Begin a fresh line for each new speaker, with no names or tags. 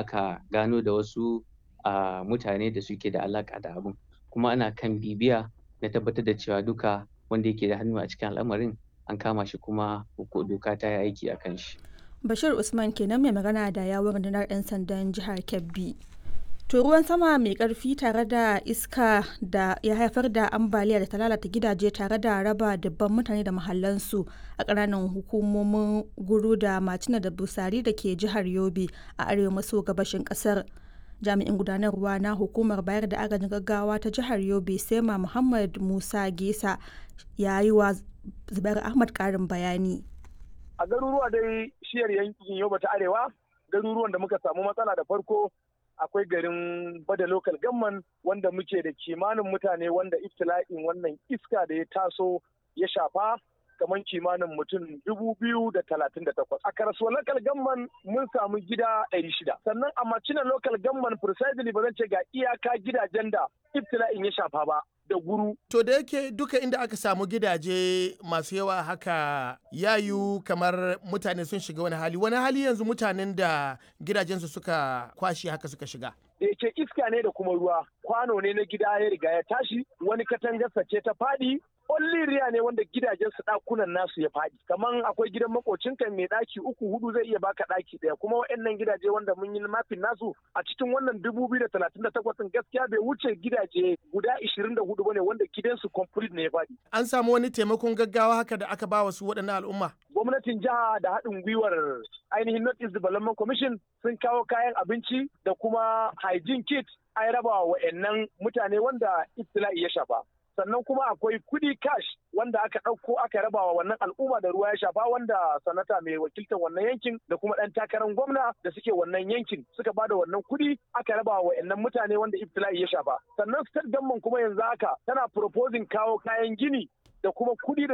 aka gano da wasu a mutane da suke da alaƙa da abun kuma ana kan bibiya na tabbatar da cewa duka wanda yake da hannu a cikin al'amarin an kama shi kuma doka ta yi aiki a kan shi.
Bashir Usman kenan mai magana da yawon rundunar 'yan sandan jihar Kebbi. To ruwan sama mai karfi tare da iska da ya haifar da ambaliya da ta lalata gidaje tare da raba dubban mutane da mahallansu a ƙananan hukumomin guru da macina da busari da ke jihar Yobe a arewa maso gabashin ƙasar. Jami'in gudanarwa na hukumar bayar da agajin gaggawa ta jihar Yobe Sema Muhammad Musa Gesa ya yi wa Zubair Ahmad ƙarin bayani.
A garuruwa dai shiyar yankin Yobe ta Arewa, garuruwan da muka samu matsala da farko akwai garin bada local gamman wanda muke da kimanin mutane wanda iftila'in wannan iska da ya taso ya shafa kamar kimanin mutum dubu biyu da talatin da takwas. A karasuwa local gamman mun samu gida ɗari shida. Sannan a macina local gamman precisely ba zan ce ga iyaka gidajen da iftila'in ya shafa ba. da guru.
To da yake duka inda aka samu gidaje masu yawa haka yayu kamar mutane sun shiga wani hali. Wani hali yanzu mutanen da gidajensu suka kwashe haka suka shiga.
Da yake iska ne da kuma ruwa. Kwano ne na gida ya riga ya tashi, wani katangarsa ce ta faɗi, riya ne wanda gidajen su ɗakunan nasu ya faɗi. Kaman akwai gidan makocinka mai ɗaki uku hudu zai iya baka ɗaki ɗaya kuma waɗannan gidaje wanda mun yi mafin nasu a cikin wannan dubu biyu da talatin da takwas gaskiya bai wuce gidaje guda ishirin da hudu bane wanda gidansu complete ne ya faɗi.
An samu wani taimakon gaggawa haka da aka ba wasu waɗannan al'umma.
Gwamnatin jiha da haɗin gwiwar ainihin North East Development Commission sun kawo kayan abinci da kuma hygiene kit an raba wa wa'annan mutane wanda ibtila'i ya shafa. sannan kuma akwai kudi cash wanda aka ɗauko aka raba wa wannan al'umma da ruwa ya shafa wanda sanata mai wakiltar wannan yankin da kuma ɗan takarar gwamna da suke wannan yankin suka ba da wannan kudi aka raba wa wa'annan mutane wanda ibtila'i ya shafa sannan state government kuma yanzu haka tana proposing kawo kayan gini da kuma kudi da